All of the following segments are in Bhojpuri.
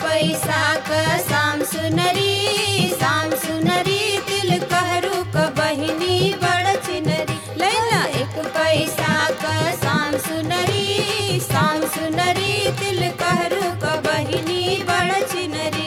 पैसा क शाम सुनरी शाम सुनरी दिल कहरू क बहिनी बड़ चिनरी लैला एक पैसा क शाम सुनरी शाम सुनरी दिल कहरू क बहिनी बड़ चिनरी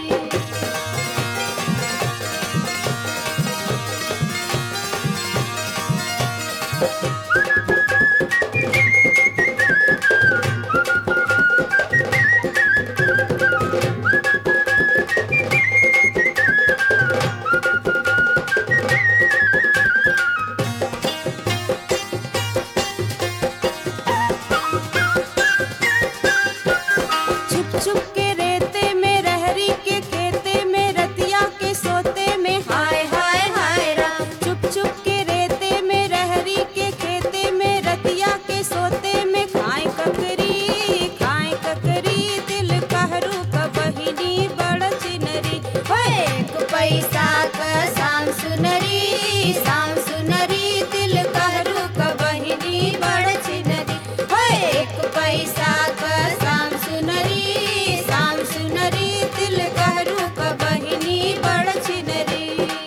छुप छुप के रेते में रहरी के खेते में रतिया के सोते में हाय हाय हाय राम छुप छुप के रेते में रहरी के खेते में रतिया के सोते में खाए ककरी खाए ककरी दिल कहरू क बहिनी बड़ चिनरी होए एक पैसा क शाम सुनरी शाम सुनरी दिल कहरू क बहिनी बड़ चिनरी होए एक पैसा क शाम सुनरी शाम सुनरी दिल कहरू क बहिनी बड़ चिनरी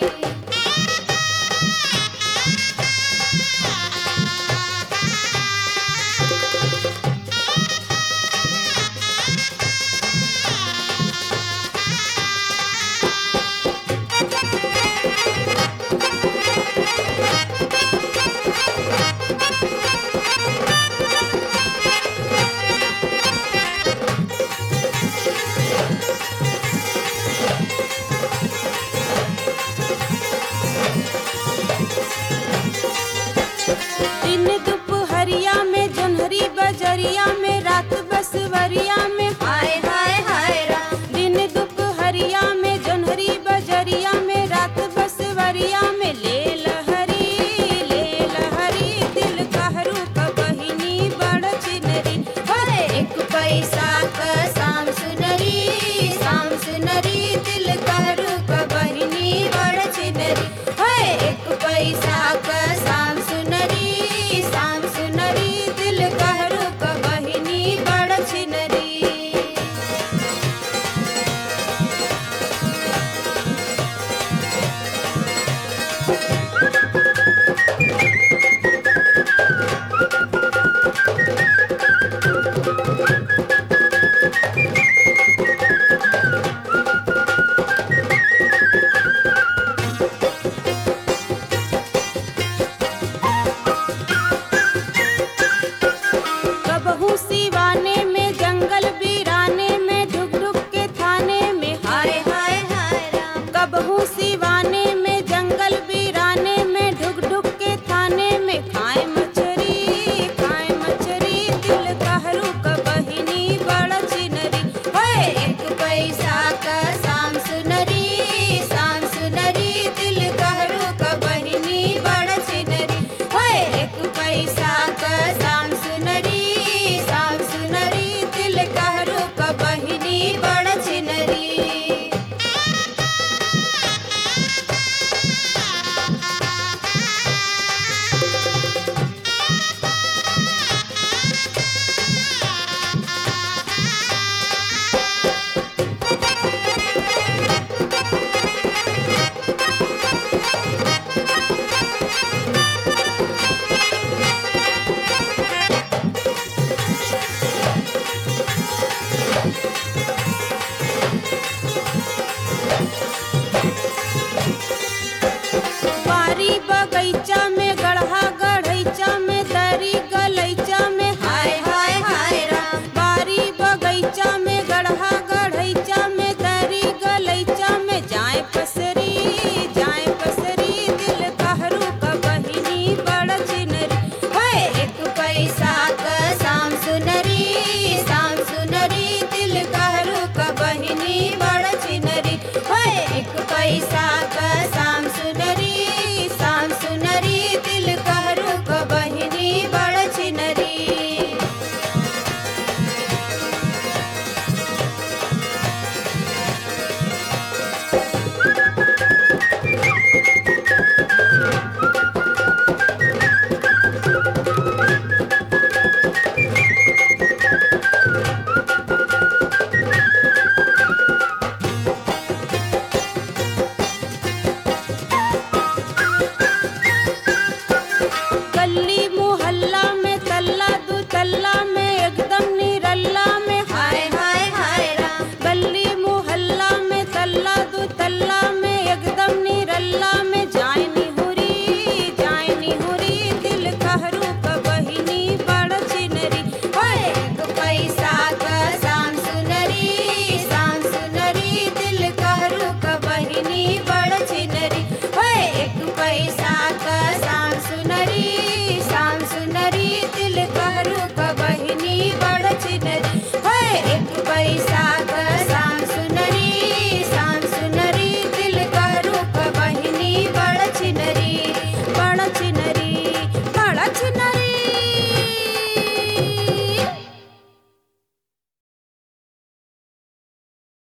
दिन दुपहरिया में जोन्हरी बजरिया में रात बसवरिया में हाय हाय हाय राम दिन दुपहरिया में जोन्हरी बजरिया में रात बसवरिया में ले लहरी ले लहरी दिल कहरू क बहिनी बड़ चिनरी होए एक पैसा क शाम सुनरी शाम सुनरी